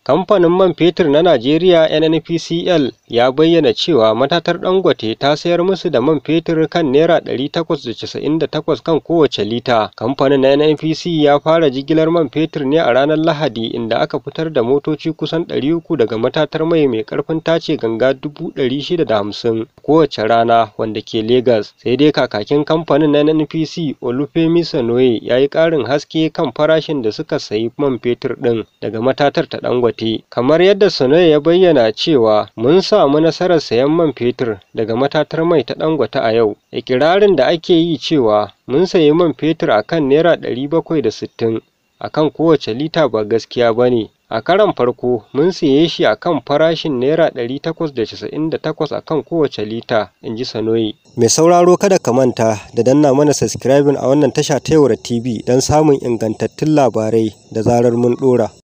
Kamfanin man fetur na Najeriya NNPCL ya bayyana cewa matatar Dangote ta sayar musu da man fetur kan Naira 898 kan kowace lita. Kamfanin na NNPC ya fara jigilar man fetur ne a ranar Lahadi inda aka fitar da motoci kusan 300 daga matatar mai mai karfin tace ganga 650 kowace rana wanda ke Legas. Sai dai kakakin kamfanin na NNPC Olufemi Sonoye ya yi ƙarin haske kan farashin da suka sayi man fetur ɗin daga matatar ta Dangote. Kamar yadda Sonoye ya bayyana cewa mun samu nasarar sayan man fetur daga matatar mai ta Dangote a yau. Ikirarin da ake yi cewa mun sayi man fetur a kan Naira 760 a kan kowace lita ba gaskiya ba ne. A karon farko mun siye shi a kan farashin Naira 898 a kan kowace lita, in ji Sonoye. Mai sauraro kada ka manta da danna mana subscribing a wannan tasha ta Yaura TV don samun ingantattun labarai da zarar mun ɗora.